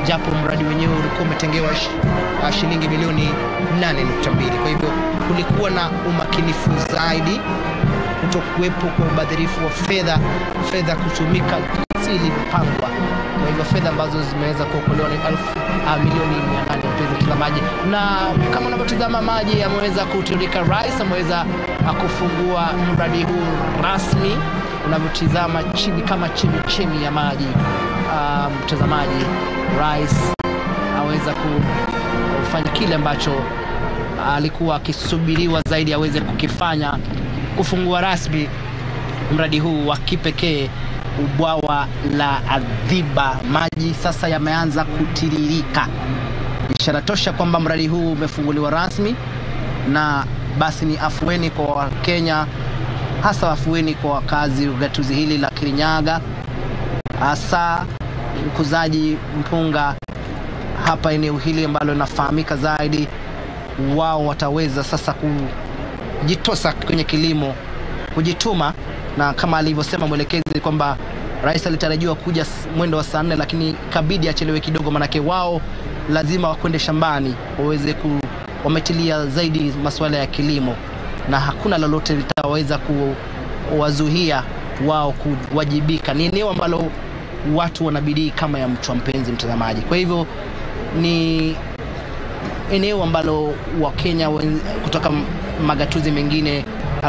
japo mradi wenyewe ulikuwa umetengewa sh, uh, shilingi milioni 8.2. Kwa hivyo kulikuwa na umakinifu zaidi, kutokuwepo kwa ubadhirifu wa fedha, fedha kutumika jinsi ilivyopangwa. Kwa hivyo fedha ambazo zimeweza kuokolewa ni elfu uh, milioni 800 mpenzi mtazamaji, na kama unavyotazama maji yameweza kutiririka. Rais ameweza uh, kufungua mradi huu rasmi unavyotizama chini kama chemichemi ya maji. Uh, mtazamaji, rais aweza kufanya kile ambacho alikuwa akisubiriwa zaidi aweze kukifanya, kufungua rasmi mradi huu wa kipekee ubwawa la Adhiba. Maji sasa yameanza kutiririka, ishara tosha kwamba mradi huu umefunguliwa rasmi, na basi ni afueni kwa Wakenya, hasa afueni kwa wakazi wa gatuzi hili la Kirinyaga, hasa ukuzaji mpunga hapa eneo hili ambalo linafahamika zaidi. Wao wataweza sasa kujitosa kwenye kilimo, kujituma, na kama alivyosema mwelekezi kwamba rais alitarajiwa kuja mwendo wa saa nne, lakini kabidi achelewe kidogo, manake wao lazima wakwende shambani waweze ku, wametilia zaidi masuala ya kilimo, na hakuna lolote litaweza kuwazuia wao kuwajibika. Ni eneo ambalo watu wanabidii kama ya mchwa, mpenzi mtazamaji. Kwa hivyo ni eneo ambalo Wakenya kutoka magatuzi mengine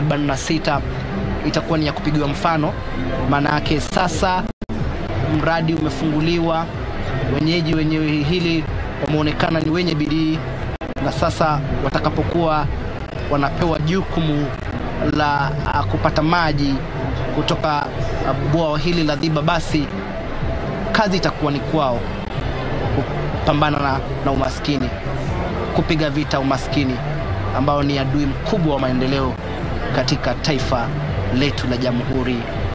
46 itakuwa ni ya kupigiwa mfano, maana yake sasa mradi umefunguliwa, wenyeji wenye hili wameonekana ni wenye bidii, na sasa watakapokuwa wanapewa jukumu la uh, kupata maji kutoka uh, bwawa hili la Dhiba, basi kazi itakuwa ni kwao kupambana na, na umaskini, kupiga vita umaskini ambao ni adui mkubwa wa maendeleo katika taifa letu la Jamhuri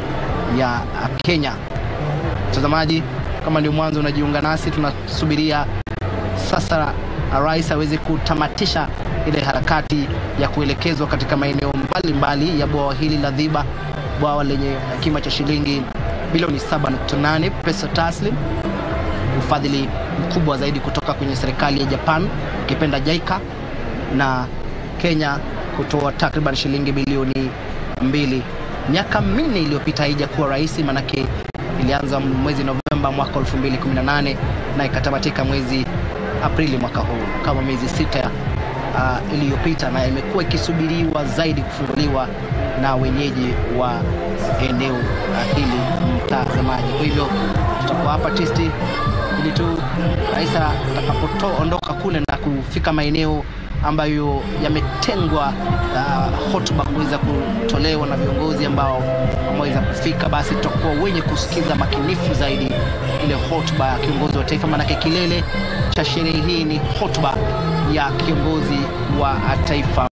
ya Kenya. Mtazamaji, kama ndio mwanzo unajiunga nasi, tunasubiria sasa rais aweze kutamatisha ile harakati ya kuelekezwa katika maeneo mbalimbali ya bwawa hili la Dhiba, bwawa lenye kima cha shilingi bilioni 7.8 pesa taslim, ufadhili mkubwa zaidi kutoka kwenye serikali ya Japan ukipenda JICA na Kenya kutoa takriban shilingi bilioni mbili. Miaka minne iliyopita haijakuwa rahisi, manake ilianza mwezi Novemba mwaka 2018 na ikatamatika mwezi Aprili mwaka huu, kama miezi sita uh, iliyopita, na imekuwa ikisubiriwa zaidi kufunguliwa na wenyeji wa eneo uh, hili mtazamaji. Kwa hivyo tutakuwa hapa tisti ili tu rais atakapoondoka kule na kufika maeneo ambayo yametengwa uh, hotuba kuweza kutolewa na viongozi ambao wameweza kufika, basi tutakuwa wenye kusikiza makinifu zaidi ile hotuba ya kiongozi wa taifa, maanake kilele cha sherehe hii ni hotuba ya kiongozi wa taifa.